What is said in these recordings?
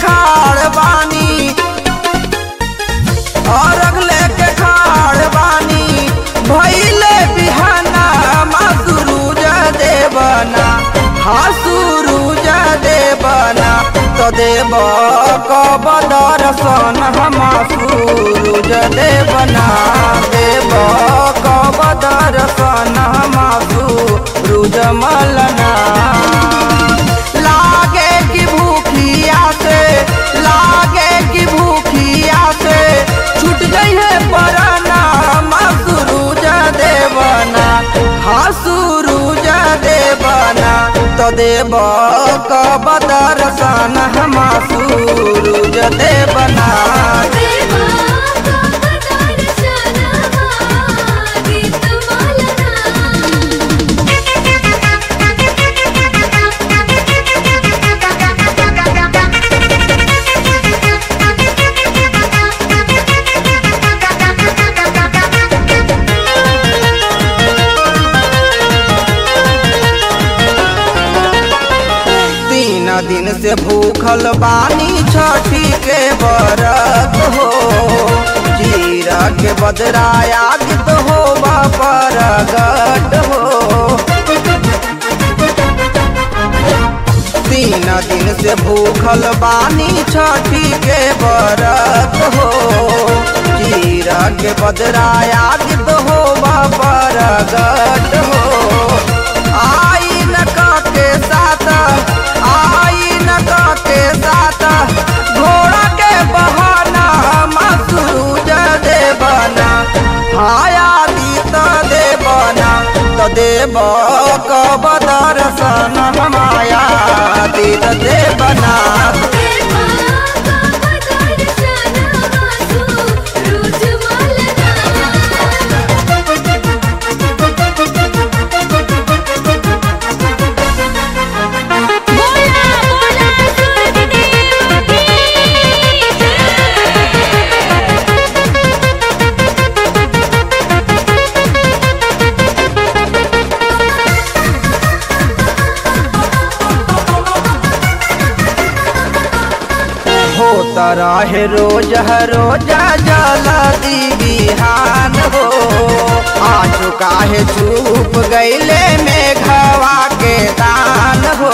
खाड़ बानी अरग लेके खाड़ बानी भैले बिहाना मा सुरूज देवना हा सुरूज देवना तो देव कब दर्शन हमा सूरज देवना देव कब दर्शन हमा सूरज मलना लागे कि भूखिया से लागे कि भूखिया से छूट गई है पराना मा सूरज देवना हा सूरज देवना तो देव कब दर्शन हमा सूरज देवना देवा का दर्शनवा गीत तीन दिन से भूखल बानी छठी के बरत हो जीरा के बदराया गीत हो परगट हो तीन दिन से भूखल बानी छठी के बरत हो जीरा के बदराया गीत हो परगट हो आई न के साथ आई न के साथ घोड़ा के बहाना मसूज देवना हाया दीत देवना तो देव कब दर्शन हमाया दीत देवना देवा का दर्शनवा सूरज मलना बोला बोला सूरज देव की होता रहे रोज हर रोजा जला दी बिहान हो आज काहे चुप गईले में घवा के दान हो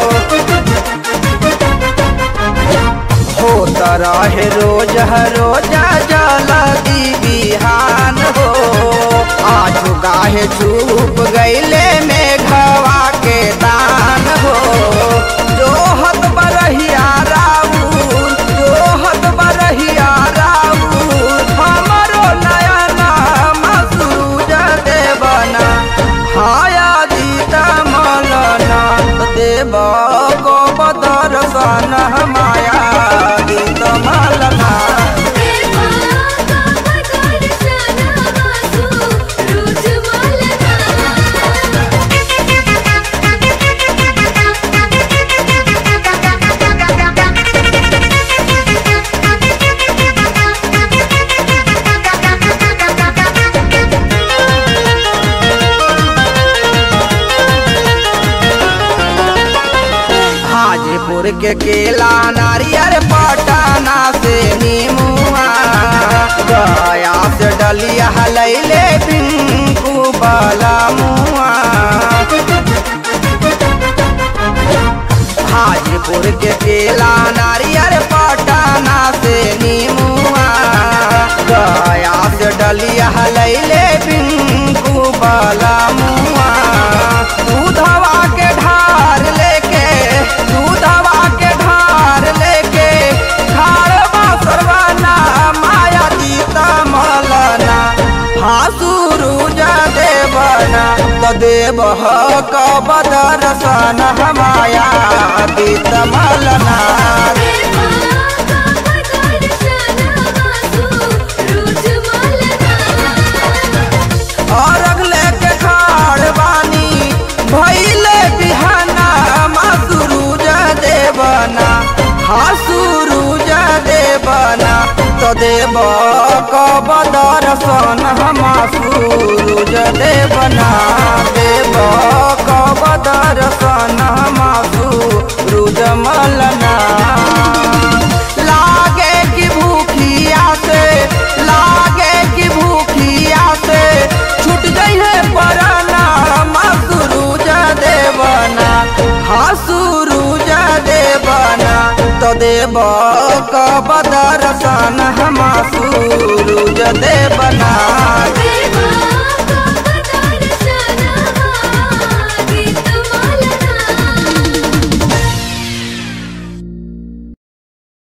होता रहे रोज हर रोजा जला दी बिहान हो आज काहे चुप गईले में घवा के दान हो जो हत बरहिया राउर जो हत बरहिया राउर हमरो नयना मसूज देवना हाया दीता मलना देव को दर्शन माया दीत मलना देवा का दर्शनवा सूरज हाजीपुर के केला नारियर पटाना से नीमुआ गया से डलिया लैले पिंकू बाला मुआ हाजीपुर के केला नारियर पटाना से नीमुआ गया से डलिया लैले पिंकू बाला मुआ दूधवा के ढार लेके दूधवा के ढार लेके खाड़वा सरवाना माया दीता मलना हासुरुज देवना तो देव कब दर्शन हमाया दीत मलना देवा का दर्शनवा सूरज और अगले के खाड़ बानी भैले बिहाना मसूरुज देवना हासुरुज देवना तो देव कब दर्शन हमा सूरुज देवना देव कब दर्शन हमा सूरुज मलना देव कब दर्शन हम सूरज देव